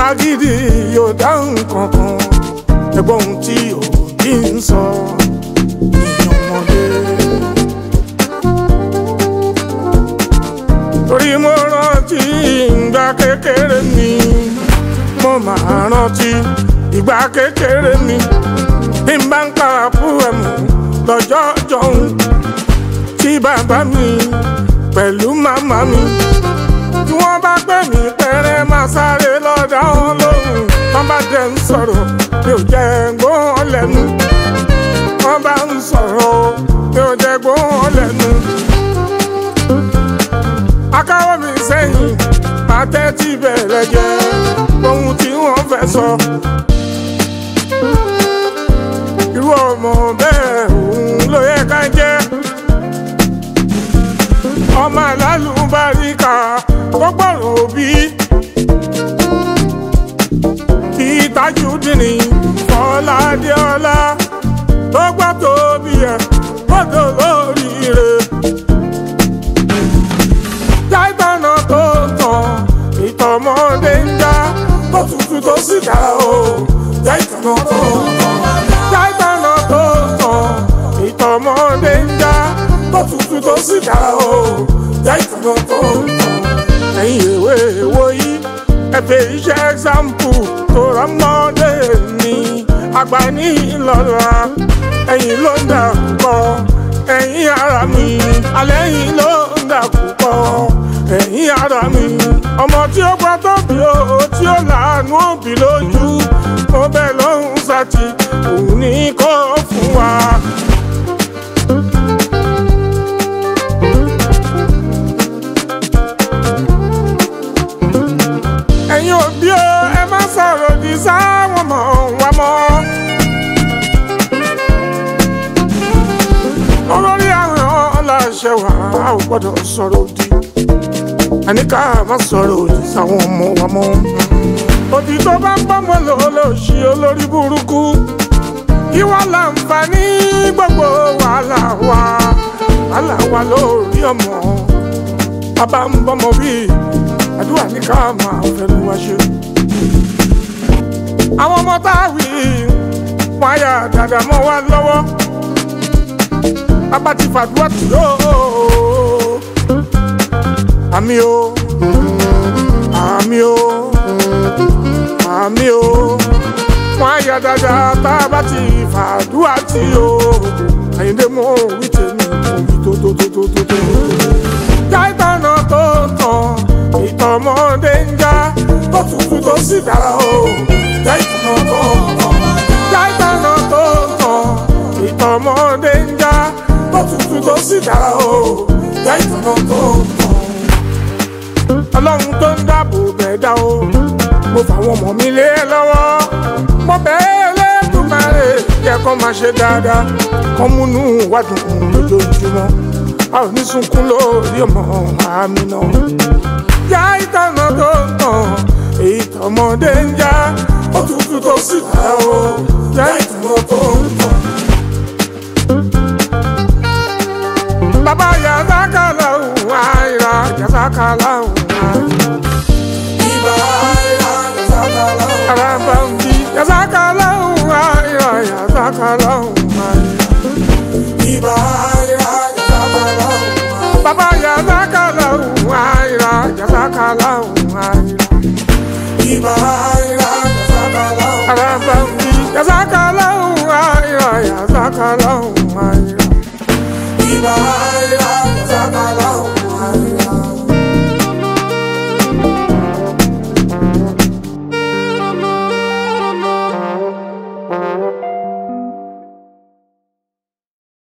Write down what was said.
agídí yóò dáhùn kankan ẹgbọ́n ohun tí òbí ń sọ ìyẹn ọmọdé. torí mo rántí ìgbà kékeré mi mo máa rántí ìgbà kékeré mi bí n bá ń para púrẹ̀mù lọ́jọ́ jọ̀hún tí bàbá mi pẹ̀lú màmá mi tí wọ́n bá pè mí pẹ́rẹ́ máa sáré lọ́dà wọn lóhùn wọ́n bá jẹ́ ń sọ̀rọ̀ mi ò jẹ́ gbóhùn lẹ́nu wọ́n bá ń sọ̀rọ̀ mi ò jẹ́ gbóhùn lẹ́nu akáwọ́ mi sẹ́yìn máa tẹ́tí bẹ̀rẹ̀ jẹ́ ohun tí wọ́n fẹ́ sọ. irú ọmọ bẹ́ẹ̀ òun ló yẹ ká jẹ́. ọmọ alálùbáríkà tó gbọ́rọ̀ òbí. bíi tajudini fọládéọlá tó gbọ́ tóbi ẹ̀ kódò lóríire jáìtànà tó tàn ìtọ̀mọ́dé ń já tó tutù tó sì dá o jáìtànà tó tàn jáìtànà tó tàn ìtọ̀mọ́dé ń já tó tutù tó sì dá o jáìtànà tó tàn ẹ̀yin ìwé èwo yìí ẹ̀fẹ̀ iṣẹ́ ẹ̀xámpù tó rọ́mọdé ní àgbà ní ìlọ́ra ẹ̀yin ló ń dà kọ́ ẹ̀yin ara mi alẹ́ yìí ló ń dà púpọ̀ ẹ̀yin ara mi ọmọ tí ó gbọ́ tó bí o tí ó làánú òbí lójú mo bẹ̀ lọ́hùn sátì òun ní kó fún wa. ẹ̀yin òbí o ẹ má sọ̀rọ̀ òdì sáwọn ọmọ wa mọ́. olórí àwọn ọlọ́ṣẹ́ wa a ò gbọ́dọ̀ sọ̀rọ̀ òdì àní ká má sọ̀rọ̀ òdì sáwọn ọmọ wa mọ́. òdì tó bá ń bọ́mọ lọ́lọ́ṣì olórí burúkú kí wọ́n láǹfààní gbogbo wàhálà wa wàhálà wa lórí ọmọ bàbá ń bọ́mọ bí àdúrà ní ká máa fẹnu wa ṣe. àwọn ọmọ tá a wí wọn á yà dáadáa mọ́ wa lọ́wọ́ bàbá ti fàdúrà tì ó àmì o àmì o àmì o wọn á yà dáadáa tá a bá ti fàdúrà tì ó àyíndé mọ òwì tèmi òwì tó tó tó tó tó tó. jáìtànà tó tàn ìtọ̀mọ́dé ń já tó tutù tó sì dára o jáìtànà tó tàn jáìtànà tó tàn ìtọ̀mọ́dé ń já tó tutù tó sì dára o jáìtànà tó tàn ọlọ́run tó ń dáàbò bẹ̀ dá o mo fàwọn ọmọ mi lé lọ́wọ́ mo bẹ́ẹ̀ lẹ́dùnmáre yẹ kó máa ṣe dáadáa kó múnú wádùn lójoojúmọ́ a ò ní sunkún lórí ọmọ àmì náà já ìtànà tó ń tàn èyí tọmọdé ń já ó tutù tó sì dára o já ìtànà tó ń tàn. bàbá yàtàkà làwọn àìrà yàtàkà làwọn àìrà. Ibà àìrà yàtàkà làwọn. Araba ń bí yàtàkà làwọn àìrà yàtàkà làwọn àìrà. Ibà àìrà yàtàkà làwọn. bàbá yàtàkà làwọn àìrà yàtàkà làwọn àìrà. Ibà àìrà yàtàkà làwọn. Araba ń bí yàtàkà làwọn àìrà yàtàkà làwọn àìrà. Ibà àìrà